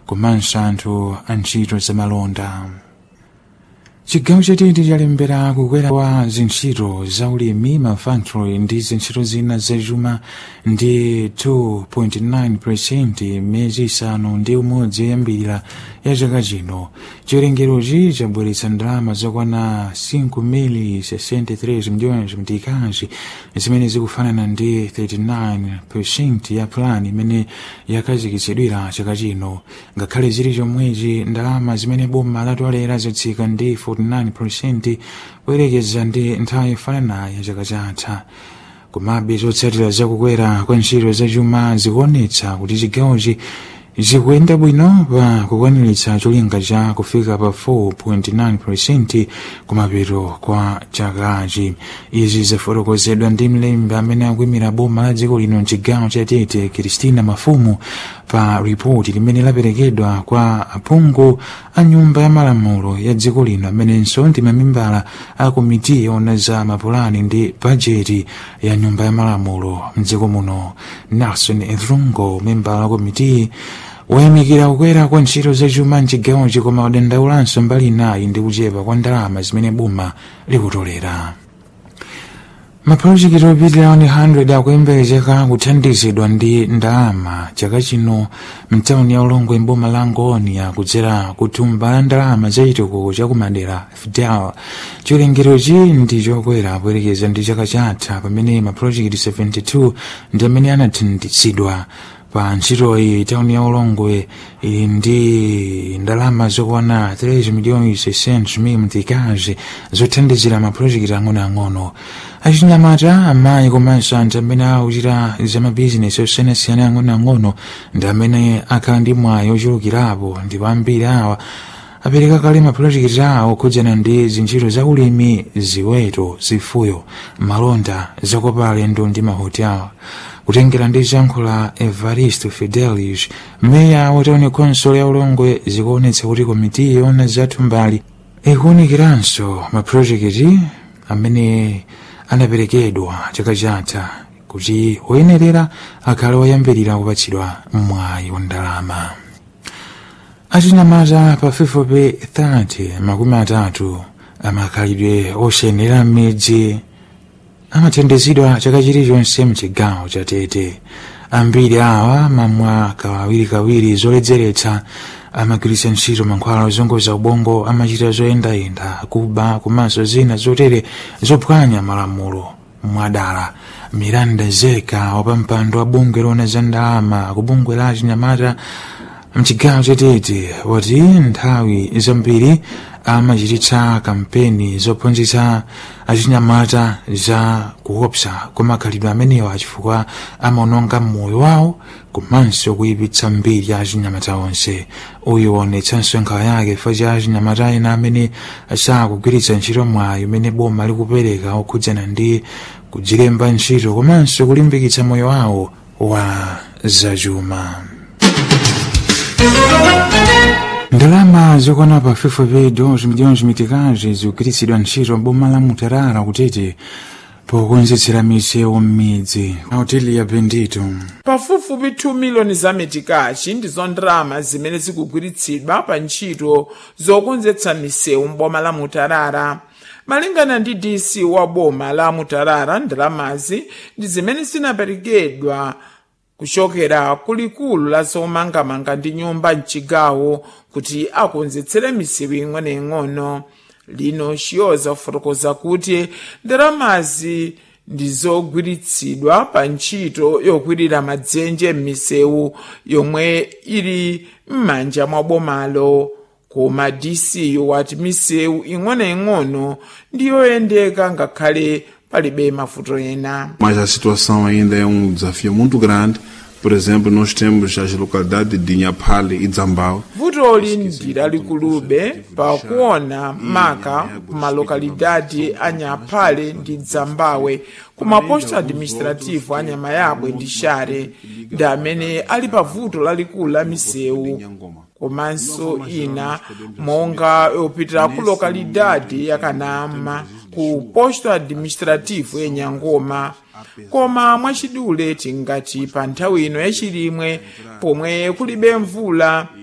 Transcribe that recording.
komanso anthu a ntchito zamalonda chigawo chatete chalembera kukwera kwa zintchito za ulimi mafactory ndi zintchito zina zachuma ndi 2.9 miyezi isanu ndi umodzi yoyambirira ya chaka chino chiwerengerochi chabweretsa ndalama zokwana 5.63 miliyoni zamtikazi zimene zikufanana ndi 39 ya plan imene yakhazikitsidwira chaka chino ngakhale zili chomwechi ndalama zimene boma latolera zatsika ndi 49% kuyerekeza ndi nthawi yofananayo ya chaka chatha komabe zotsatira zakukwera kwa ntchito zachuma zikuonetsa kuti chigawochi zikuyenda bwino pa kukwaniritsa cholinga cha kufika pa 4.9 kumapeto kwa chakachi izi zafotokozedwa ndi mlembi amene akuyimira boma la dziko lino mchigawo cha tete kristina mafumu pa ripoti limene laperekedwa kwa aphungu a nyumba ya malamulo ya dziko lino amenenso ndi mamembala a komiti yoona za mapulani ndi bajeti ya nyumba ya malamulo mdziko muno nelson edrungo membala wa komiti wayamikira kukwera kwa ntchito zachuma mchigawochi koma wadandaulanso mbali inayi ndi kuchepa kwa ndalama zimene boma likutolera mapulojekiti opitirira 100 akuyembekezeka kuthandizidwa ndi ndalama chaka chino mtawuni ya ulongwe mboma la ngonia kudzera kuthumba la ndalama za chitukuko chakumadera fidel chiwerengerochi ndi chokwera poyerekeza ndi chaka chatha pamene mapulojekiti 72 ndi amene anathandizidwa pa ntchitoyi tawuni ya ulongwe ili ndi ndalama zokwana 3 miliyoni 600 mil mtikazi zothandizira mapulojekiti ang'onoang'ono achinyamata amayi komanso anthu amene akuchita zamabizinesi osiyanasiyana ang'onoang'ono ndi amene akhala ndi mwayi ochulukirapo ndipo ambiri awa apereka kale mapulojekiti awo khudzana ndi zintchito za ulimi ziweto zifuyo malonda zakopa alendo ndi mahotela kutengera ndi zankhula evaristo fidelis meya wataone konsolo ya ulongwe zikuonetsa kuti komiti yoona zathumbali ikuwunikiranso mapulojekiti amene anaperekedwa chaka chatha kuti woyenerera akhale woyambirira kupatsidwa mwayi wa ndalama achinyamata pafupifupi 30 makumi atatu amakhalidwe osayenera m'midzi amathandizidwa chaka chilichonse mchigawo cha tete ambiri awa mamwa kawirikawiri zoledzeretsa amagwiritsa ntchito mankhwala ozunguza ubongo amachita zoyendayenda kuba komanso zina zotere zophwanya malamulo mwadala miranda zeka wapampando wa bungwe loona za ndalama ku bungwe la achinyamata mchigawo chatete wati nthawi zambiri amachititsa kampeni zophunzitsa achinyamata za kuopsa kwa makhalidwe amenewa chifukwa amaononga moyo wawo komanso kuyipitsa mbiri ya achinyamata onse uyu waonetsanso nkhawa yake fa cha achinyamata ena amene sakugwiritsa ntchito mwayi umene boma likupereka okhudzana ndi kudzilemba ntchito komanso kulimbikitsa moyo wawo wa zachuma ndalama zokwana pafupifupi dozi miliyoni zimitikazi zikugwiritsidwa ntchito boma la mutarara kutete pokonzetsera misewu m'midzi hoteli ya bendito pafupifupi 2 miliyoni za mitikazi ndizo ndalama zimene zikugwiritsidwa pa ntchito zokonzetsa misewu m'boma la mutarara malingana ndi dc wa boma la mutarara ndalamazi ndi zimene zinaperekedwa kuchokera kulikulu la zomangamanga ndi nyumba mchigawo kuti akonzetsere misewu ing'onoing'ono lino chiyoza kufotokoza kuti ndalamazi ndizogwiritsidwa pa ntchito yokwirira madzenje m'misewu yomwe ili m'manja mwa bomalo koma dc wati misewu ing'onoing'ono ndiyoyendeka ngakhale palibe mavuto ena Mas a situação ainda é um desafio muito grande. Por exemplo, nós temos as localidades de Inhapale e Dzambao. vutoli ndi lalikulube pakuona maka kumalokalidadi a nyaphale ndi dzambawe kumaposto administrativo a nyamayabwe ndi share ndi amene ali pa vuto lalikulu la misewu komanso ina monga yopitira ku lokalidadi ya kanama ku posto administrativo ya nyangoma koma mwachidule tingati pa nthawi ino yachilimwe pomwe kulibe mvula